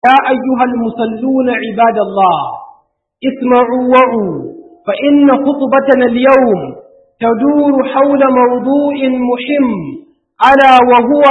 يا أيها المصلون عباد الله اسمعوا وعوا فإن خطبتنا اليوم تدور حول موضوع مهم ألا وهو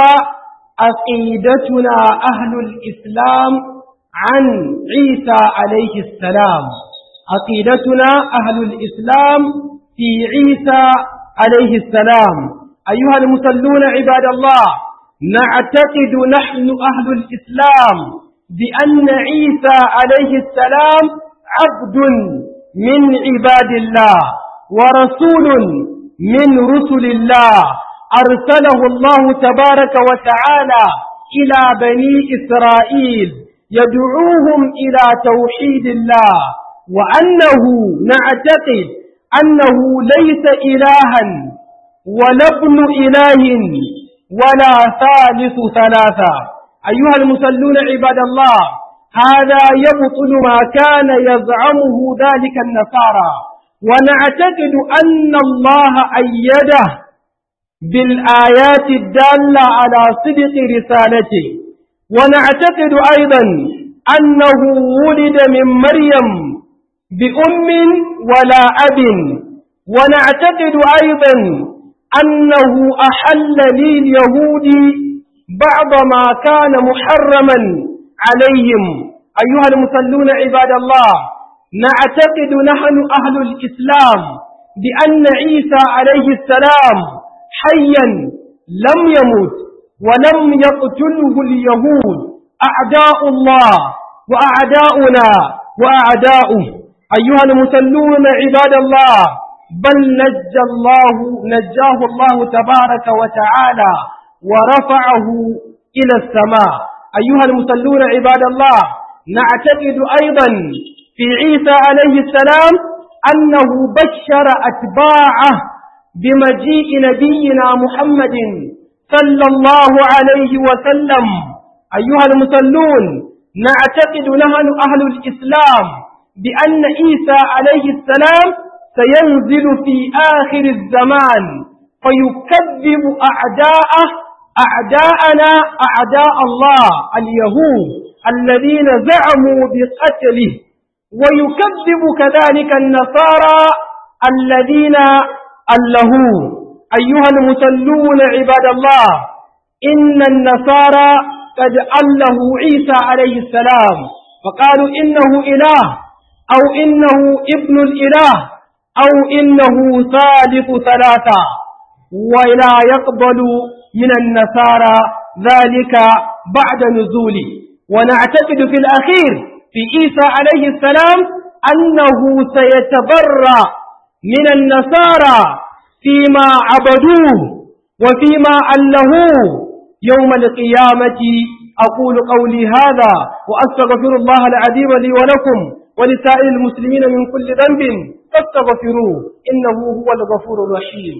عقيدتنا أهل الإسلام عن عيسى عليه السلام عقيدتنا أهل الإسلام في عيسى عليه السلام أيها المصلون عباد الله نعتقد نحن أهل الإسلام بأن عيسى عليه السلام عبد من عباد الله ورسول من رسل الله أرسله الله تبارك وتعالى إلى بني إسرائيل يدعوهم إلى توحيد الله وأنه نعتقد أنه ليس إلها ولا ابن إله ولا ثالث ثلاثة أيها المصلون عباد الله هذا يبطل ما كان يزعمه ذلك النصارى ونعتقد أن الله أيده بالآيات الدالة على صدق رسالته ونعتقد أيضا أنه ولد من مريم بأم ولا أب ونعتقد أيضا أنه أحل لليهود بعض ما كان محرما عليهم أيها المصلون عباد الله نعتقد نحن أهل الإسلام بأن عيسى عليه السلام حيا لم يمت ولم يقتله اليهود أعداء الله وأعداؤنا وأعداؤه أيها المصلون عباد الله بل نجى الله نجاه الله تبارك وتعالى ورفعه إلى السماء أيها المصلون عباد الله نعتقد أيضا في عيسى عليه السلام أنه بشر أتباعه بمجيء نبينا محمد صلى الله عليه وسلم أيها المصلون نعتقد نحن أهل الإسلام بأن عيسى عليه السلام سينزل في آخر الزمان فيكذب أعداءه أعداءنا أعداء الله اليهود الذين زعموا بقتله ويكذب كذلك النصارى الذين ألهوا أيها المسلون عباد الله إن النصارى قد أله عيسى عليه السلام فقالوا إنه إله أو إنه ابن الإله أو إنه ثالث ثلاثة ولا يقبل من النصارى ذلك بعد نزوله ونعتقد في الأخير في عيسى عليه السلام أنه سيتبرى من النصارى فيما عبدوه وفيما ألهوه يوم القيامة أقول قولي هذا وأستغفر الله العظيم لي ولكم ولسائر المسلمين من كل ذنب فاستغفروه إنه هو الغفور الرحيم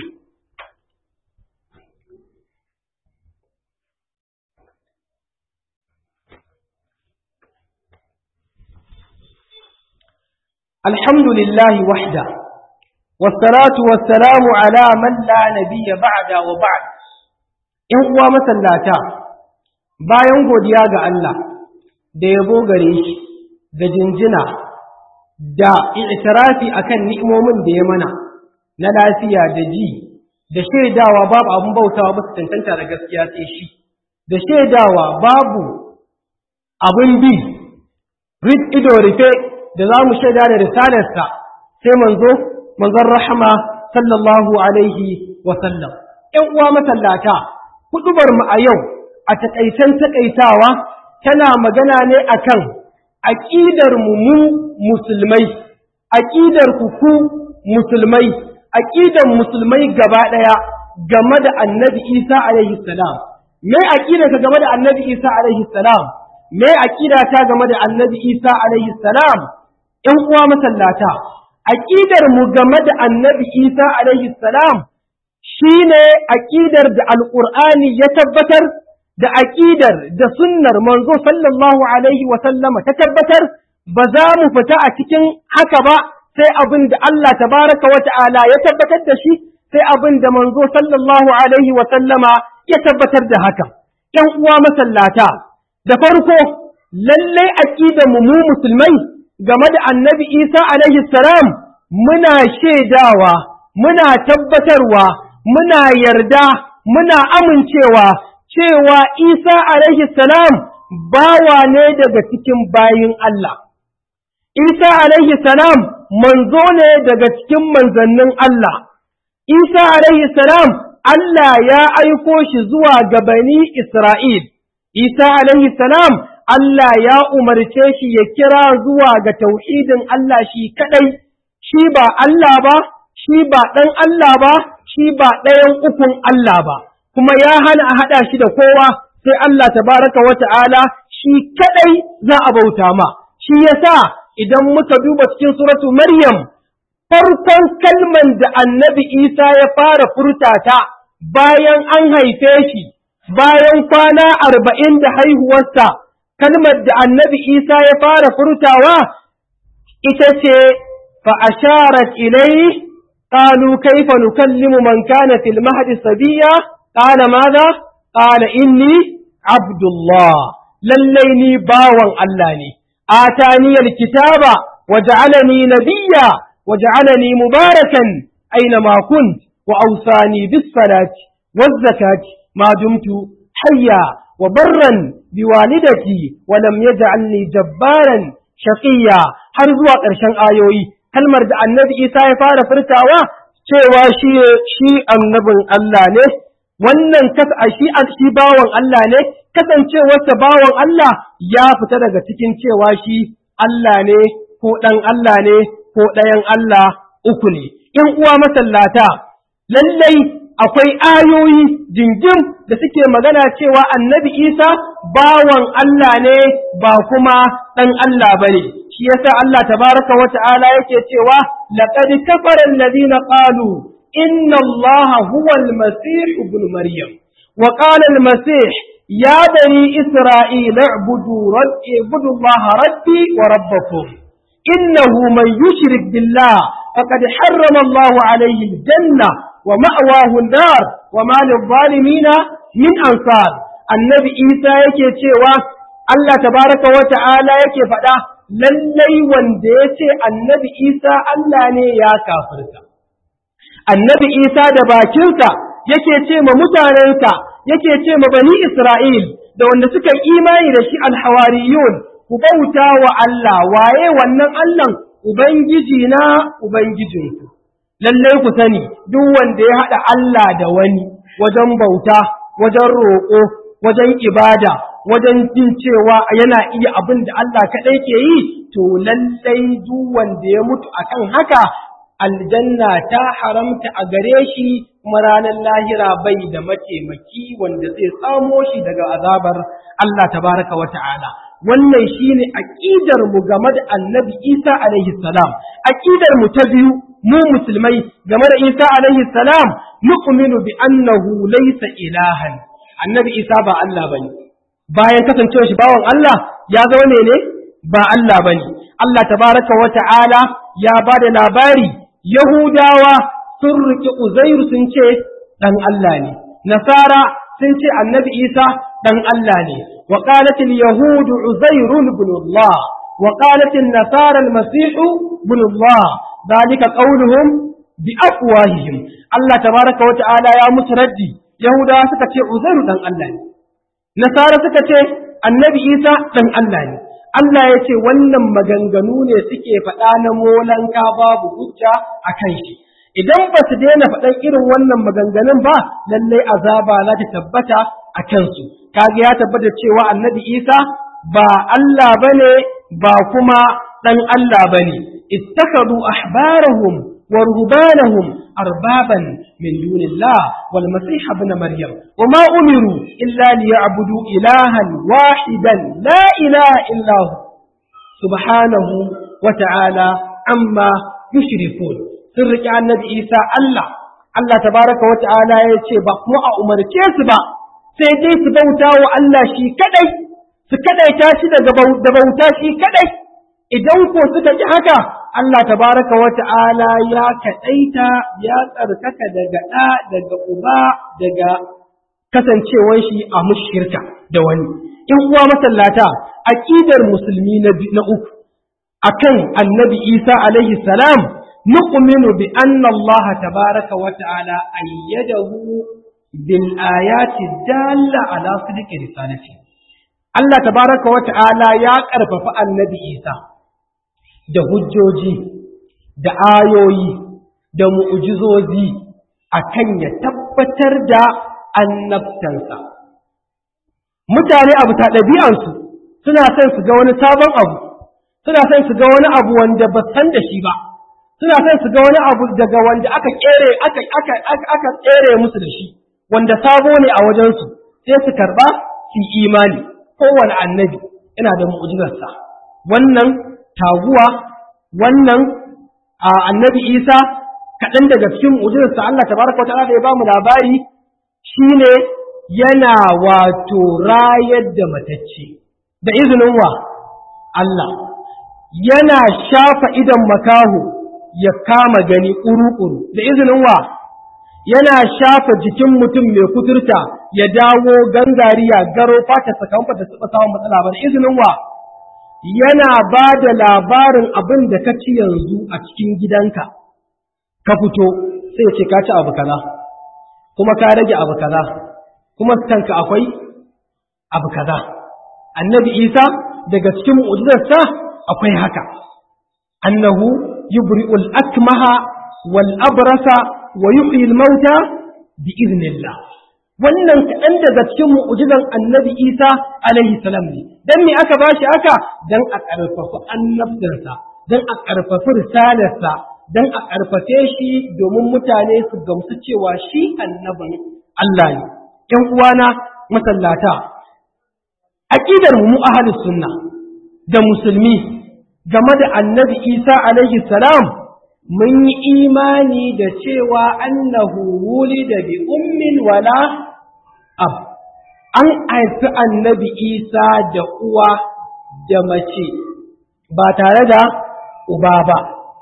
الحمد لله وحده والصلاة والسلام على من لا نبي بعد وبعد in uwa masallata bayan godiya ga Allah da yabo gare shi da jinjina da i'tirafi akan ni'imomin da ya mana na lafiya da ji da shaidawa babu abun bautawa ba su tantanta da gaskiya sai shi da shaidawa babu abun bi rid ido rufe da za mu shaida da risalarsa sai manzo manzon rahama sallallahu alaihi wa sallam ƴan uwa masallata hudubar mu a yau a takaicen takaitawa tana magana ne akan aqidar mu mu musulmai aqidar ku ku musulmai aqidar musulmai gaba daya game da annabi Isa alaihi salam me aqidar ka game da annabi Isa alaihi salam me aqida ta game da annabi Isa alaihi salam ƴan uwa masallata aqidar mu game da annabi Isa alaihi salam shine aqidar da alqur'ani ya tabbatar da aqidar da sunnar manzo sallallahu alaihi wa sallama ta tabbatar ba za mu fita a cikin haka ba sai abin da Allah tabaraka wa ta'ala ya tabbatar da shi sai abin da manzo sallallahu alaihi wa sallama ya tabbatar da haka ƴan uwa masallata da farko lallai aqidar mu mu musulmai game da annabi Isa alaihi salam muna shaidawa muna tabbatarwa muna yarda muna amincewa cewa Isa alaihi salam bawa ne daga cikin bayin Allah Isa alaihi salam manzo ne daga cikin manzannin Allah Isa alaihi salam Allah ya aiko shi zuwa ga bani Isra'il Isa alaihi salam Allah ya umarce shi ya kira zuwa ga tauhidin Allah shi kaɗai, shi ba Allah ba, shi ba ɗan Allah ba, shi ba ɗayan ukun Allah ba, kuma ya hana a haɗa shi da kowa sai Allah tabaraka wa ta'ala shi kaɗai za a bauta ma. Shi yasa idan muka duba cikin suratu Maryam, farkon kalman da annabi Isa ya fara furtata bayan an haife shi, bayan kwana arba'in da haihuwarsa. kalmar da annabi Isa ya fara furtawa ita ce fa'asharat ilai ƙalu kaifa nukallimu man kana fil mahdi sabiya ƙala maza ƙala inni abdullah lallai ni bawan Allah ne ataniyal kitaba waja'alani nabiyya waja'alani mubarakan aina ma kunt wa awsani bis salati waz zakati ma dumtu hayya وبرا بوالدتي ولم يجعلني جبارا شقيا har zuwa ƙarshen ayoyi kalmar da annabi Isa ya fara furtawa cewa shi shi annabin Allah ne wannan kasa shi shi bawan Allah ne kasancewarsa bawan Allah ya fita daga cikin cewa shi Allah ne ko ɗan Allah ne ko ɗayan Allah uku ne ‘yan uwa masallata lallai akwai ayoyi jingim da suke magana cewa annabi Isa bawan Allah ne ba kuma ɗan Allah ba ne, shi yasa Allah tabaraka wa ta'ala yake cewa, laƙad kafara alladhina qalu inna Allah huwa al-masih ibn Maryam wa qala al-masih ya bani Isra'il i'budu rabbi ibudu Allah rabbi wa rabbakum innahu man yushrik billah faqad harrama Allah alayhi al-janna ومأواه النار وما للظالمين من أنصار النبي إيسى yake cewa Allah tabaraka wa ta'ala yake faɗa lallai wanda ya ce annabi Isa Allah ne ya kafirta. Annabi Isa da bakinsa yake ce ma mutanensa yake ce ma bani Isra'il da wanda suka imani da shi alhawariyun ku bauta wa Allah waye wannan Allah Ubangiji na Ubangijinku. lallai ku sani duk wanda ya haɗa Allah da wani wajen bauta, wajen roƙo, wajen ibada, wajen jin cewa yana iya abin da Allah kaɗai ke yi, to lallai duk wanda ya mutu akan haka aljanna ta haramta a gare shi kuma ranar lahira bai da mataimaki wanda zai samo shi daga azabar Allah tabaraka wa ta'ala. Wannan shine aƙidar mu game da Annabi Isa alaihi salam. Aƙidar mu ta biyu mu musulmai game da Isa alaihi salam nu'minu bi annahu laysa ilahan annabi Isa ba Allah bane bayan kasancewa shi bawan Allah ya zama ne ne ba Allah bane Allah tabaraka wa ta'ala ya bada labari Yahudawa sun riƙe Uzairu sun ce dan Allah ne Nasara sun ce annabi Isa dan Allah ne wa qalat al-yahud Uzairu ibn Allah wa qalat an-nasara al-masih ibn Allah ذلك قولهم بأفواههم الله تبارك وتعالى يا مسردي يهودا سكتي عزير دان الله نصارى سكتي النبي عيسى دان الله Allah ya ce wannan maganganu ne suke faɗa na molanka babu hujja a kan shi. Idan ba su daina faɗan irin wannan maganganun ba, lallai azaba za ta tabbata a kansu. Kaga ya tabbata cewa annabi Isa ba Allah ba ne ba kuma ɗan Allah ba ne. اتخذوا أحبارهم ورهبانهم أربابا من دون الله والمسيح ابن مريم وما أمروا إلا ليعبدوا إلها واحدا لا إله إلا هو سبحانه وتعالى عما يشركون سرك عن نبي إيسى الله الله تبارك وتعالى يتبع وأمر كيسبا سيدي سبوتا وألا شي كدي سكدي تاشي دبوتا شي كدي idan ko suka ji haka Allah tabaraka wa ta'ala ya kaɗaita ya tsarkaka daga ɗa daga uba daga kasancewar shi a mushirka da wani in uwa masallata aqidar musulmi na uku akan annabi Isa alaihi salam nu'minu bi anna Allah tabaraka wa ta'ala ayyadahu bil ayati dalla ala sidqi risalati Allah tabaraka wa ta'ala ya karfafa annabi Isa da hujjoji da ayoyi da mu'jizozi akan ya tabbatar da annabtansa mutane abu ta ɗabi'ansu suna son su ga wani sabon abu suna son su ga wani abu wanda ba san da shi ba suna son su ga wani abu daga wanda aka kere aka aka aka kere musu da shi wanda sabo ne a wajensu sai su karba su imani kowane annabi yana da mu'jizarsa wannan taguwa wannan annabi Isa kaɗan daga cikin mu'jizarsa Allah tabaraka wa ta'ala da ya bamu labari shine yana wato rayar da matacce da izinin wa Allah yana shafa idan makaho ya kama gani ƙuru-ƙuru da izinin wa yana shafa jikin mutum mai kuturta ya dawo gangariya garo fata sakamfa da suka samun matsala ba da izinin wa yana ba da labarin abin da ka ci yanzu a cikin gidanka ka fito sai ce ka ci abu kaza kuma ka rage abu kaza kuma kanka akwai abu kaza annabi isa daga cikin mu'jizarsa akwai haka annahu yubri'ul akmaha wal abrasa wa yuhyi al mauta bi idnillah wannan kaɗan daga cikin mu'jizan annabi isa alaihi salam ne dan me aka bashi haka dan a ƙarfafa annabtarsa dan a ƙarfafa risalarsa dan a ƙarfafe shi domin mutane su gamsu cewa shi annabin Allah ne ƴan uwana masallata aqidar mu ahlus sunna da musulmi game da annabi Isa alaihi salam mun yi imani da cewa annahu wulida bi ummin wala ab an haifi annabi Isa da uwa da mace ba tare da uba ba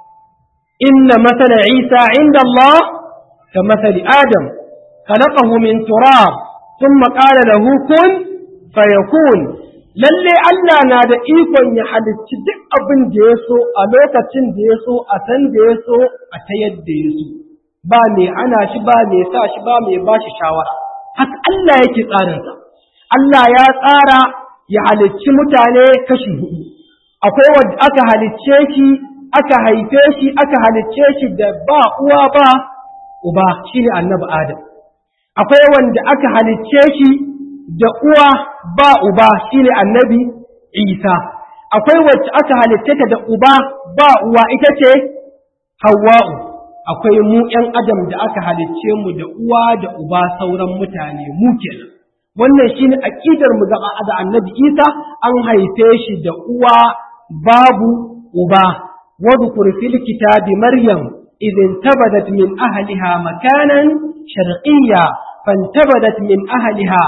inna masala Isa inda Allah ka masali Adam خلقه من تراب ثم قال له كن فيكون lalle Allah na da ikon ya halicci duk abin da ya so a lokacin da ya so a san da ya so a ta yadda ya so ba mai ana shi ba mai sa shi ba mai ba shi shawara haka Allah yake tsarinsa Allah ya tsara ya halicci mutane kashi hudu akwai wanda aka halicce shi aka haife shi aka halicce shi da ba uwa ba uba shine annabi Adam akwai wanda aka halicce shi da uwa ba uba shine annabi Isa akwai wacce aka halicce ta da uba ba uwa ita ce Hawwa'u akwai mu ƴan adam da aka halicce mu da uwa da uba sauran mutane mu kenan wannan shine aqidar mu gaba da annabi Isa an haife shi da uwa babu uba wadhkur fil kitabi maryam إذ انتبذت من أهلها مكانا شرقيا فانتبذت من أهلها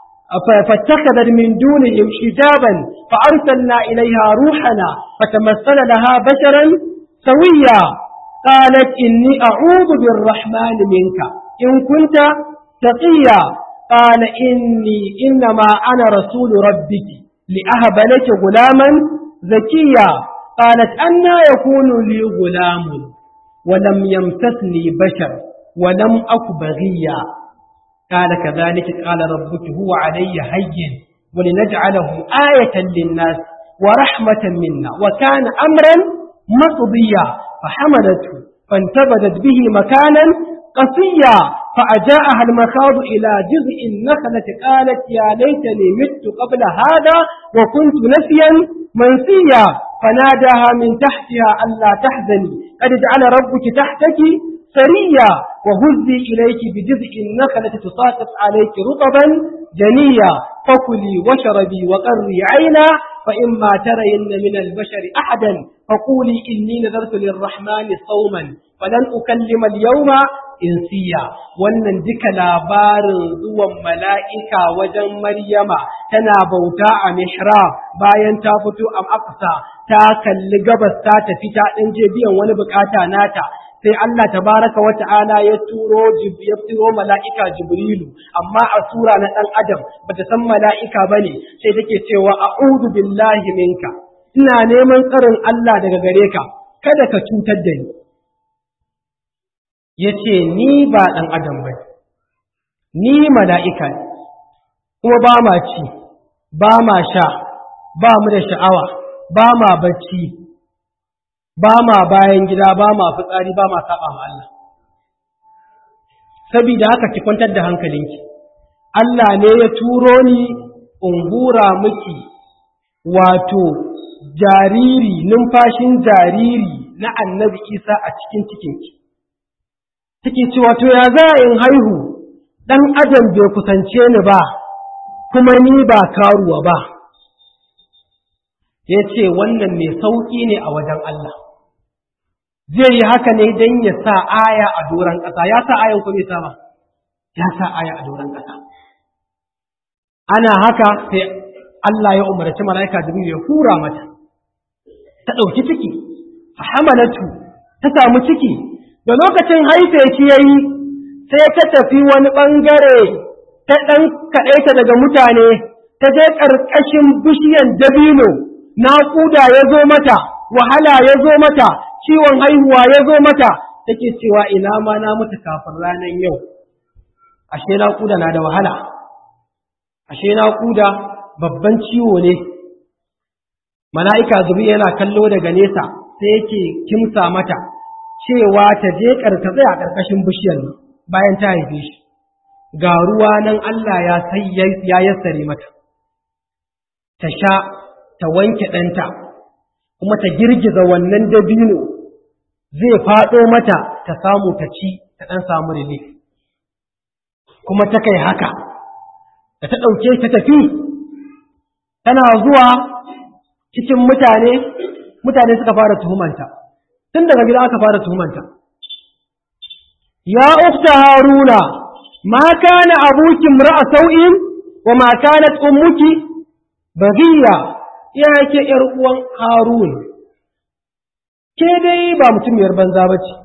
فاتخذت من دونهم حجابا فأرسلنا إليها روحنا فتمثل لها بشرا سويا قالت إني أعوذ بالرحمن منك إن كنت تقيا قال إني إنما أنا رسول ربك لأهب لك غلاما زكيا قالت أنا يكون لي غلام ولم يمسسني بشر ولم أك بغيا قال كذلك قال ربك هو علي هين ولنجعله آية للناس ورحمة منا وكان أمرا مقضيا فحملته فانتبذت به مكانا قصيا فأجاءها المخاض إلى جزء النخلة قالت يا ليتني مت قبل هذا وكنت نسيا منسيا فناداها من تحتها ألا تحزني قد جعل ربك تحتك سريا وهزي إليك بجزء النخلة تساقط عليك رطبا جنيا فكلي وشربي وقري عينا فإما ترين من البشر أحدا فقولي إني نذرت للرحمن صوما فلن أكلم اليوم insiya wannan duka labarin zuwan mala'ika wajen Maryama tana bauta a mihrab bayan ta fito a Aqsa ta kalli gabas ta tafi ta ɗan je biyan wani bukata nata sai Allah tabaraka wa ta'ala ya turo ya turo mala'ika Jibrilu amma a sura na dan adam bata san mala'ika bane sai take cewa a'udhu billahi minka ina neman tsarin Allah daga gare ka kada ka cutar da ni yace ni ba dan adam bane ni mala'ika ne kuma ba ma ci ba ma sha ba mu da sha'awa ba ma bacci ba ma bayan gida ba ma fitsari ba ma saba ma Allah saboda haka ki kwantar da hankalinki Allah ne ya turo ni in hura miki wato jariri numfashin jariri na annabi Isa a cikin cikinki take cewa to ya za in haihu dan adam bai kusance ni ba kuma ni ba karuwa ba ya ce wannan mai sauƙi ne a wajen Allah zai yi haka ne don ya sa aya a doron ƙasa ya sa ayan kuma sa ba ya sa aya a doron ƙasa ana haka sai Allah ya umarci mala'ika jibril ya hura mata ta ɗauki ciki hamalatu ta samu ciki da lokacin haife shi yayi sai ta tafi wani ɓangare ta ɗan kaɗaita daga mutane ta je ƙarƙashin bishiyan dabino naƙuda ya zo mata wahala ya zo mata ciwon haihuwa ya zo mata take cewa ina ma na mutu kafin ranar yau ashe naƙuda na da wahala ashe naƙuda babban ciwo ne mala'ika zubi yana kallo daga nesa sai yake kimsa mata cewa ta je ƙarƙatsai a ƙarƙashin bishiyar bayan ta haife shi ga ruwa nan Allah ya sai ya yassare mata ta sha ta wanke ɗanta kuma ta girgiza wannan dabino zai faɗo mata ta samu ta ci ta ɗan samu relief kuma ta kai haka da ta ɗauke ta tafi tana zuwa cikin mutane mutane suka fara tuhumanta tun daga gida aka fara tuhumanta ya ukta haruna ma kana abuki imra'a sau'in wa ma kanat ummuki baghiya ya ke ‘yar uwan Harun, ke dai ba mutumiyar banza ba ce,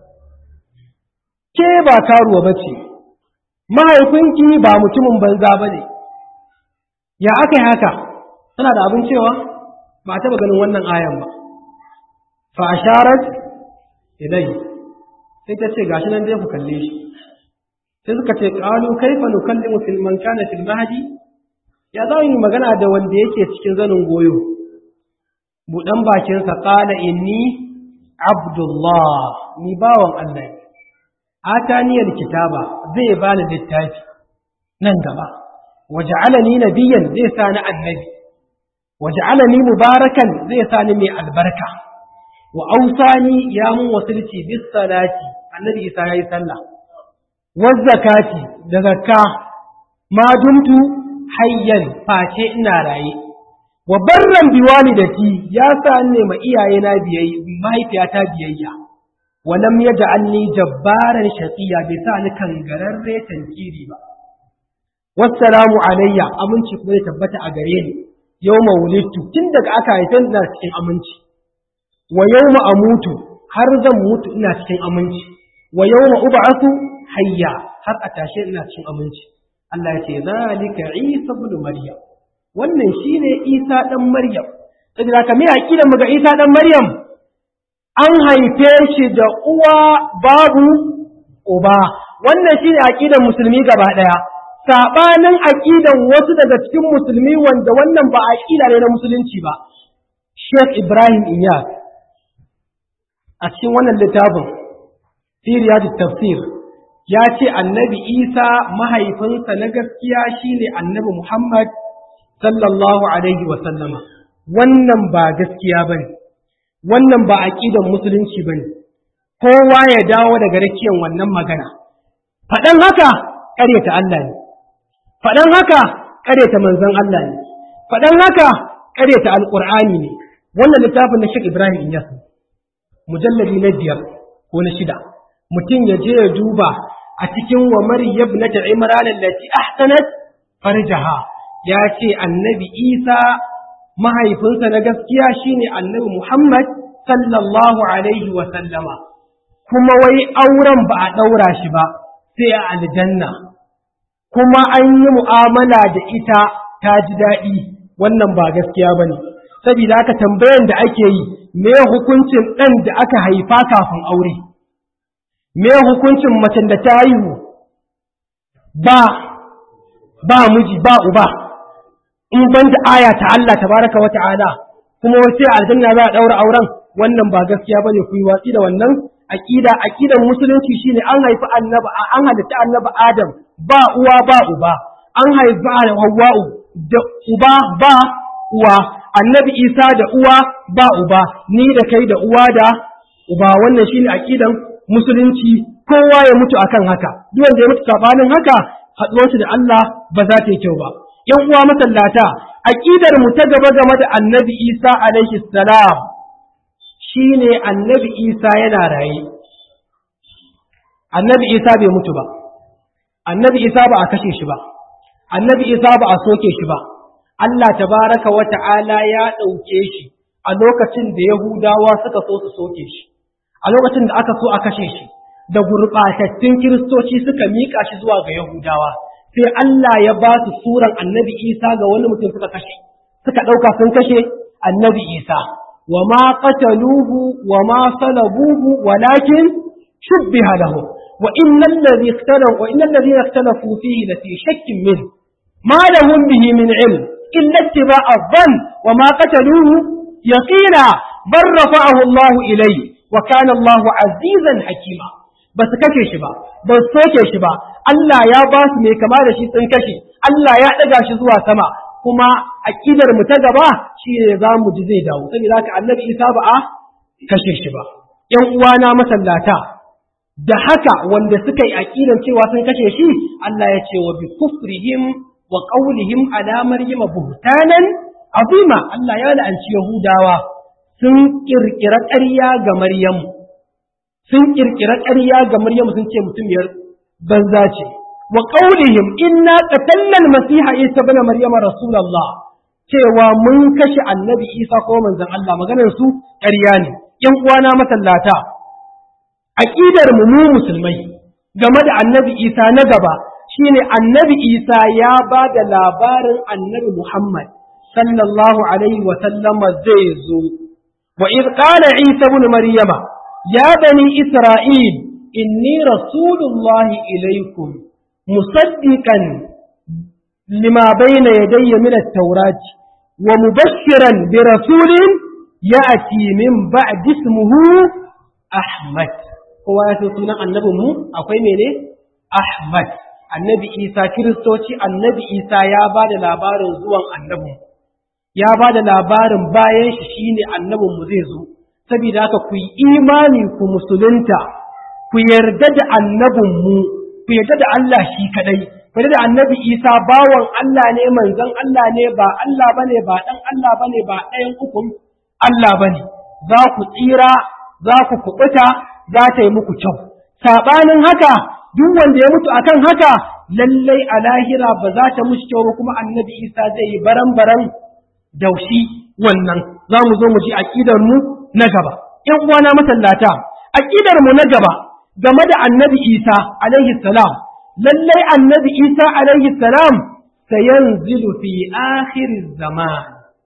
ke ba karuwa ba ce, mahaifinki ba mutumin banza ba ne, ya aka yi haka, tana da abin cewa ba taɓa ganin wannan ayan ba, fa asharat ilai, sai ta ce gashi nan dai ku kalle shi, sai suka ce ƙalu kaifa nukallimu fil man kana fil mahdi ya za yi magana da wanda yake cikin zanin goyo buɗan bakinsa ƙala inni abdullah ni bawan Allah ataniyar kitaba zai bani littafi nan gaba waja'alani nabiyyan zai sa ni annabi waja'alani mubarakan zai sa ni mai albarka wa ausani ya mun wasulci bis salati annabi isa yayi sallah wa zakati da zakka ma dumtu hayyan face ina raye wa barran biwalidati ya sa ne ma iyaye na biyayya mahaifiyata biyayya wa lam yaj'alni jabbaran shaqiya bai sa ni kangararre tankiri ba wassalamu alayya aminci kuma ya tabbata a gare ni yawma wulidtu tun daga aka haife ni ina cikin aminci wa yawma amutu har zan mutu ina cikin aminci wa yawma ub'athu hayya har a tashe ina cikin aminci Allah ya ce zalika Isa ibn Maryam wannan shine Isa dan Maryam saboda haka me aqidar mu ga Isa dan Maryam an haife shi da uwa babu uba wannan shine aqidar musulmi gaba daya sabanin aqidan wasu daga cikin musulmi wanda wannan ba aqida ne na musulunci ba Sheikh Ibrahim Iyas a cikin wannan littafin fi riyadut tafsir ya ce annabi isa mahaifinsa na gaskiya shine annabi muhammad sallallahu alaihi wasallama wannan ba gaskiya ba ne wannan ba aƙidan musulunci ba ne kowa ya dawo daga rakiyan wannan magana faɗan haka ƙaryata Allah ne faɗan haka ƙaryata manzon Allah ne faɗan haka ƙaryata alƙur'ani ne wannan littafin na Sheikh Ibrahim Inyas mujalladi na biyar ko na shida mutum ya je ya duba a cikin wa Maryam na ta Imran allati ahsanat farjaha ya ce annabi Isa mahaifinsa na gaskiya shine annabi Muhammad sallallahu alaihi wa sallama kuma wai auren ba a ɗaura shi ba sai a aljanna kuma an yi mu'amala da ita ta ji daɗi wannan ba gaskiya ba ne saboda haka tambayan da ake yi me hukuncin ɗan da aka haifa kafin aure me hukuncin macen da ta haihu ba ba miji ba uba in ban da aya ta Allah tabaraka wa ta'ala kuma wace aljanna za a daura auren wannan ba gaskiya bane ku yi watsi da wannan aqida aqidan musulunci shine an haifi annabi an halitta annabi Adam ba uwa ba uba an haifi Hawwa'u da uba ba uwa annabi Isa da uwa ba uba ni da kai da uwa da uba wannan shine aqidan musulunci kowa ya mutu akan haka duk wanda ya mutu sabanin haka haɗuwarsu da Allah ba za ta yi kyau ba ‘yan uwa masallata, aƙidar mu ta gaba game da annabi Isa alaihi salam shi ne annabi Isa yana raye. Annabi Isa bai mutu ba, annabi Isa ba a kashe shi ba, annabi Isa ba a soke shi ba, Allah tabaraka wa ta'ala ya ɗauke shi a lokacin da Yahudawa suka so su soke shi, a lokacin da aka so a kashe shi, da gurɓatattun Kiristoci suka miƙa shi zuwa ga Yahudawa. sai Allah ya ba su suran annabi Isa ga wani mutum suka kashe, suka ɗauka sun kashe annabi Isa, wa ma qataluhu wa ma salabuhu walakin shubbiha lahu wa innal ladhi ikhtalafu wa innal ladhi ikhtalafu fihi la fi shakkin min ma lahum bihi min ilm illa ittiba'a dhann wa ma qataluhu yaqina bal rafa'ahu Allah ilayhi wa kana Allah azizan hakima ba su kashe shi ba ba su soke shi ba Allah ya ba su mai kama da shi sun kashe Allah ya ɗaga shi zuwa sama kuma aƙidar mu ta gaba shi ne za mu ji zai dawo saboda haka annabi Isa ba a kashe shi ba ƴan uwana masallata da haka wanda suka yi aƙidar cewa sun kashe shi Allah ya ce wa bi kufrihim wa qawlihim ala maryama buhtanan azima Allah ya la'anci Yahudawa sun kirkira ƙarya ga Maryamu sun kirkira ƙarya ga Maryamu sun ce mutumiyar banza ce wa qaulihim inna qatalna al-masiha isa ibn maryama rasulullah cewa mun kashe annabi isa ko manzon Allah maganar su ƙarya ne yan uwana masallata aqidar mu mu musulmai game da annabi isa na gaba shine annabi isa ya ba da labarin annabi muhammad sallallahu alaihi wa sallama zai zo wa id qala isa ibn maryama ya bani isra'il inni rasulullahi ilaikum musaddiqan lima bayna yadayya min at-taurati wa mubashiran bi rasulin ya'ti min ba'di ismihi ahmad kowa ya san sunan annabin mu akwai mene ahmad annabi isa kiristoci annabi isa ya ba da labarin zuwan annabin ya ba da labarin bayan shi shine annabin mu zai zo saboda haka ku yi imani ku musulunta ku yarda da annabinmu ku yarda da Allah shi kadai ku yarda da annabi Isa bawan Allah ne manzon Allah ne ba Allah bane ba dan Allah bane ba ɗayan ukun Allah bane za ku tsira za ku kubuta za ta yi muku kyau sabanin haka duk wanda ya mutu akan haka lallai a lahira ba za ta mushi kyau ba kuma annabi Isa zai yi baran-baran daushi wannan za mu zo mu ji aqidar mu na gaba ‘yan uwana masallata aqidar mu na gaba game da annabi Isa alaihi salam lallai annabi Isa alaihi salam sayanzilu fi akhir zaman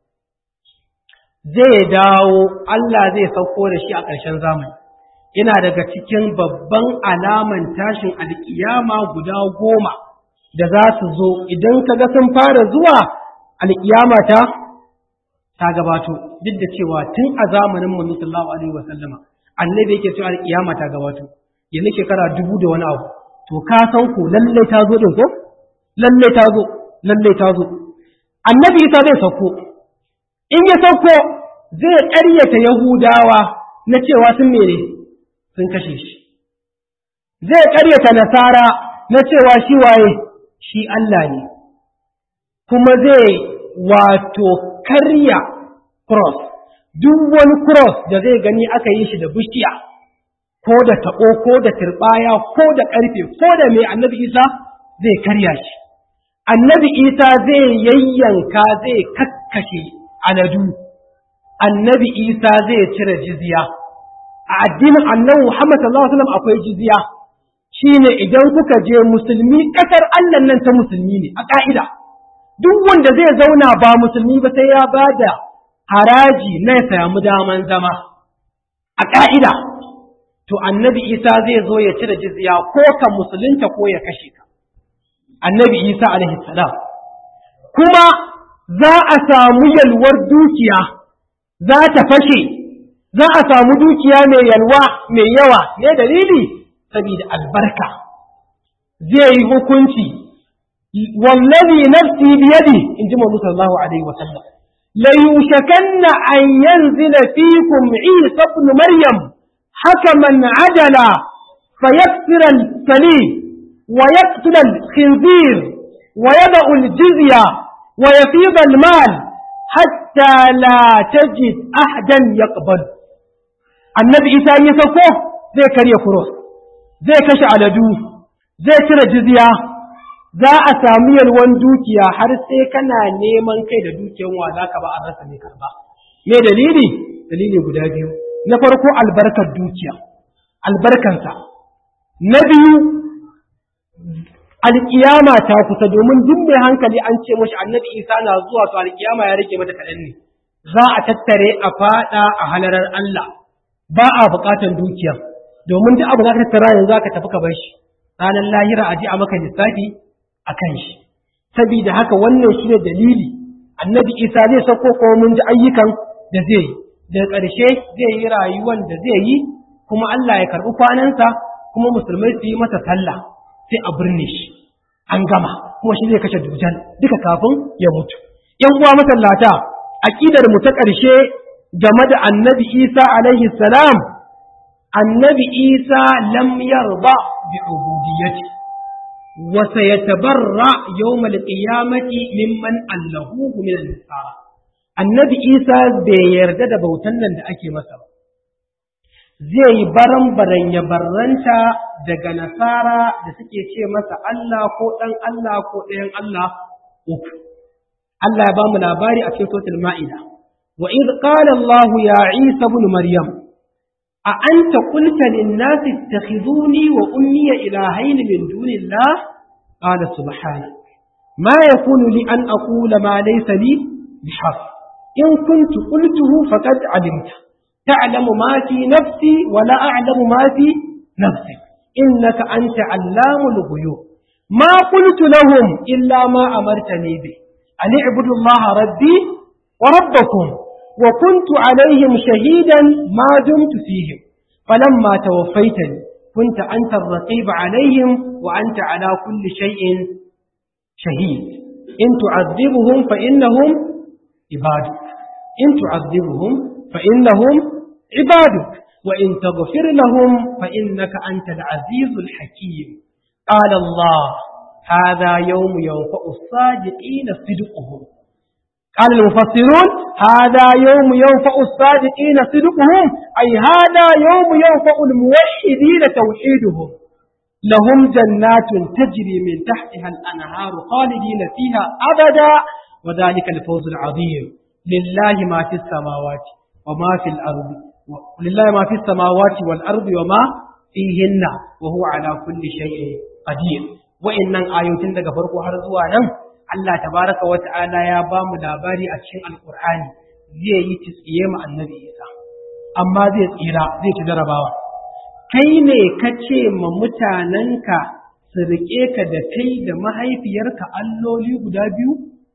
zai dawo Allah zai sauko da shi a ƙarshen zamani yana daga cikin babban alaman tashin alƙiyama guda goma da za su zo idan ka ga sun fara zuwa alƙiyama ta ta gabato duk da cewa tun a zamanin manzo sallallahu alaihi wa sallama annabi yake cewa alƙiyama ta gabato yanzu shekara dubu da wani abu to ka san ko lalle ta zo din ko lalle ta zo lalle ta zo annabi isa zai sauko in ya sauko zai ƙaryata yahudawa na cewa sun mere sun kashe shi zai ƙaryata nasara na cewa shi waye shi Allah ne kuma zai wato karya cross duk wani cross da zai gani aka yi shi da bishiya ko da taɓo ko da turɓaya ko da ƙarfe ko da mai annabi isa zai karya shi annabi isa zai yayyanka zai kakkashe aladu annabi isa zai cire jizya a addinin annabi Muhammad sallallahu alaihi wasallam akwai jizya shine idan kuka je musulmi kasar Allah nan ta musulmi ne a ka'ida duk wanda zai zauna ba musulmi ba sai ya bada haraji na ya samu daman zama a ka'ida to annabi Isa zai zo ya cire jizya ko ka musulunta ko ya kashe ka annabi Isa alaihi salam kuma za a samu yalwar dukiya za ta fashe za a samu dukiya mai yalwa mai yawa ne dalili saboda albarka zai yi hukunci wallazi nafsi biyadi in ji Muhammad sallallahu alaihi wasallam la yushakanna an yanzila fikum Isa ibn Maryam hakaman adala fayaksira al-salim wa yaqtula al-khinzir wa yada'u al-jizya wa yafida al-mal hatta la tajid ahadan yaqbal annabi isa ya sako zai karya kuros zai kashe aladu zai cire jizya za a samu yalwan dukiya har sai kana neman kai da dukiyan wa za ka ba a rasa mai karba me dalili dalili guda biyu na farko albarkar dukiya albarkansa na biyu alkiyama ta kusa domin duk mai hankali an ce mashi annabi isa na zuwa to alkiyama ya rage mata kaɗan ne za a tattare a faɗa a halarar Allah ba a buƙatar dukiya domin duk abu za ka tattara yanzu za ka tafi ka bar shi ranar lahira a ji a maka lissafi a kan shi saboda haka wannan shi ne dalili annabi isa zai sako ko mun ji ayyukan da zai yi daga ƙarshe zai yi rayuwan da zai yi kuma Allah ya karɓi kwanansa kuma musulmai su yi masa sallah sai a birne shi an gama kuma shi zai kashe dujal duka kafin ya mutu yan uwa masallata aqidar mu ta ƙarshe game da annabi Isa alaihi salam annabi Isa lam yarda bi ubudiyyati wa sayatabarra yawm al-qiyamati mimman allahu min an-nasara annabi Isa bai yarda da bautan nan da ake masa ba zai yi baran-baran ya barranta daga nasara da suke ce masa Allah ko ɗan Allah ko ɗayan Allah uku. Allah ya ba mu labari a cikin sotul ma'ida. Wa iz qala Allah ya Isa ibn Maryam a anta qulta lin nasi ittakhiduni wa ummi ilahayn min dunillah qala subhana ma yakunu li an aqula ma laysa li bihaq in kuntu qultuhu faqad alimta تعلم ما في نفسي ولا أعلم ما في نفسك إنك أنت علام الغيوب ما قلت لهم إلا ما أمرتني به أن اعبدوا الله ربي وربكم وكنت عليهم شهيدا ما دمت فيهم فلما توفيتني كنت أنت الرقيب عليهم وأنت على كل شيء شهيد إن تعذبهم فإنهم عبادك إن تعذبهم فإنهم عبادك وإن تغفر لهم فإنك أنت العزيز الحكيم قال الله هذا يوم ينفع الصادقين صدقهم قال المفسرون هذا يوم ينفع الصادقين صدقهم أي هذا يوم ينفع الموحدين توحيدهم لهم جنات تجري من تحتها الأنهار خالدين فيها أبدا وذلك الفوز العظيم لله ما في السماوات وما في الأرض ولله ما في السماوات والأرض وما فيهن وهو على كل شيء قدير وإن آيوتين daga farko har zuwa nan Allah tabaraka wa ta'ala ya ba mu labari a cikin Alƙur'ani zai yi tsiye mu annabi Isa amma zai tsira zai ci jarabawa kai ne ka ce ma mutanenka su riƙe ka da kai da mahaifiyarka alloli guda biyu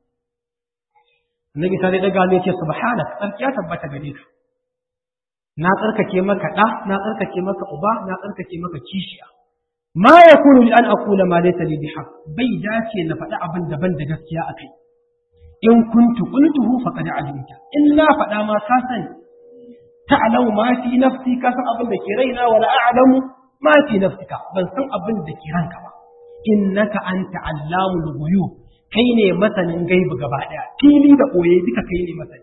Annabi sai ya daga ya ce subhanaka tsarki ya tabbata gare ka na tsarkake maka ɗa na tsarkake maka uba na tsarkake maka kishiya ma yakunu li an aqula ma laysa li bihaq bai dace na faɗi abin daban da gaskiya akai in kuntu qultuhu faqad alimta in na faɗa ma ka sani ta'lamu ma fi nafsi ka san abin da ke raina wala a'lamu ma fi nafsika ban san abin da ke ranka ba innaka anta allamul ghuyub kai ne masanin gaibu gaba ɗaya fili da ɓoye duka kai ne masani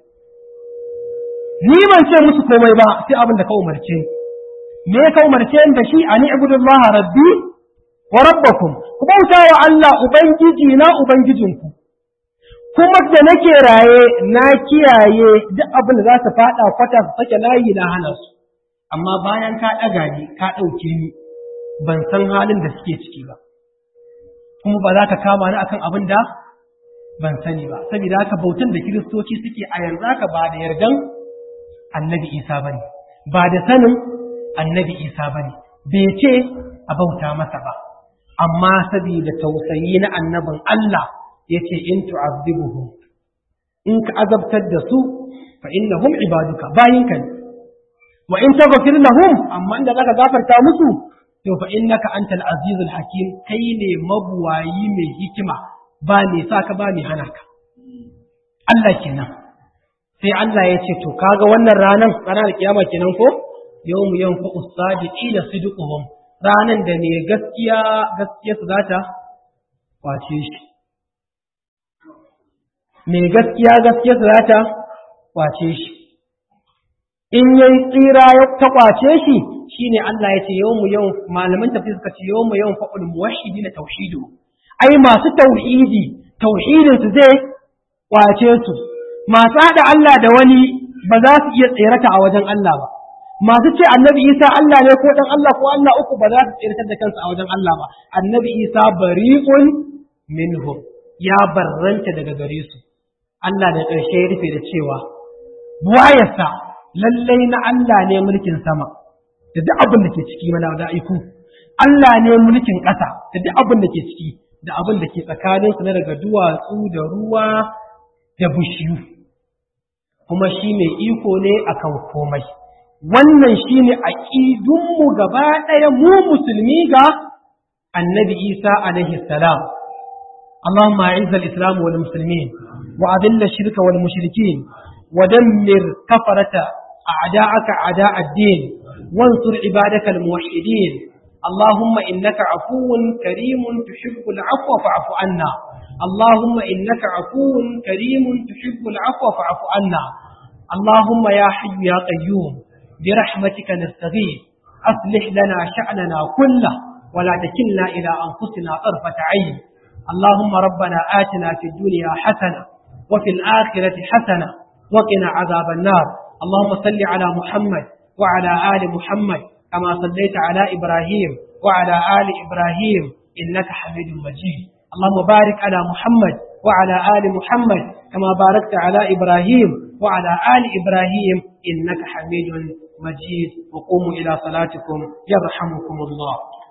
ni ban ce musu komai ba sai abin da ka umarce ni me ka umarce ni da shi ani ibudullah rabbi wa rabbakum ku bauta wa Allah ubangiji na ubangijinku kuma da nake raye na kiyaye duk abin da za su faɗa kwata su sake layi na hana su amma bayan ka ɗaga ni ka ɗauke ni ban san halin da suke ciki ba kuma ba za ka kama ni akan abin da ban sani ba saboda haka bautan da kiristoci suke a yanzu haka ba da yardan annabi isa bane ba da sanin annabi isa bane bai ce a bauta masa ba amma saboda tausayi na annabin Allah yace in tu'azzibuhum in ka azabtar da su fa innahum ibaduka bayinka ne wa in taghfir lahum amma inda zaka gafarta musu to fa innaka antal azizul hakim kai ne mabuwayi mai hikima ba ne saka ba ne hana ka Allah kenan sai Allah ya ce to kaga wannan ranan ranar kiyama kenan ko yawmu yanfa usadiqina sidquhum ranan da ne gaskiya gaskiya su zata kwace shi me gaskiya gaskiya su zata kwace shi in yayi tsira ya ta kwace shi shine Allah ya ce yawmu yawm malaman tafsir suka ce yawmu yawm fa'ul muwahhidina tauhidu ai masu tauhidi tauhidin su zai kwace su masu hada Allah da wani ba za su iya tsirata a wajen Allah ba masu ce annabi Isa Allah ne ko dan Allah ko Allah uku ba za su tsiratar da kansu a wajen Allah ba annabi Isa bari'un minhum ya barranta daga gare su Allah da ƙarshe ya rufe da cewa buwayarsa lallai na Allah ne mulkin sama da duk abin da ke ciki mana da aiku Allah ne mulkin ƙasa da duk abin da ke ciki da abin da ke tsakanin su na daga duwatsu da ruwa da bishiyu kuma shi mai iko ne akan komai wannan shine aqidunmu gaba ɗaya mu musulmi ga annabi Isa alaihi salam اللهم أعز الإسلام والمسلمين وأذل الشرك والمشركين ودمر كفرة أعداءك أعداء الدين وانصر عبادك الموحدين اللهم إنك عفو كريم تحب العفو فاعف عنا اللهم إنك عفو كريم تحب العفو فاعف عنا اللهم يا حي يا قيوم برحمتك نستغيث أصلح لنا شأننا كله ولا تكلنا إلى أنفسنا طرفة عين اللهم ربنا آتنا في الدنيا حسنة وفي الآخرة حسنة وقنا عذاب النار اللهم صل على محمد وعلى آل محمد كما صليت على إبراهيم وعلى آل إبراهيم إنك حميد مجيد اللهم بارك على محمد وعلى آل محمد كما باركت على إبراهيم وعلى آل إبراهيم إنك حميد مجيد وقوموا إلى صلاتكم يرحمكم الله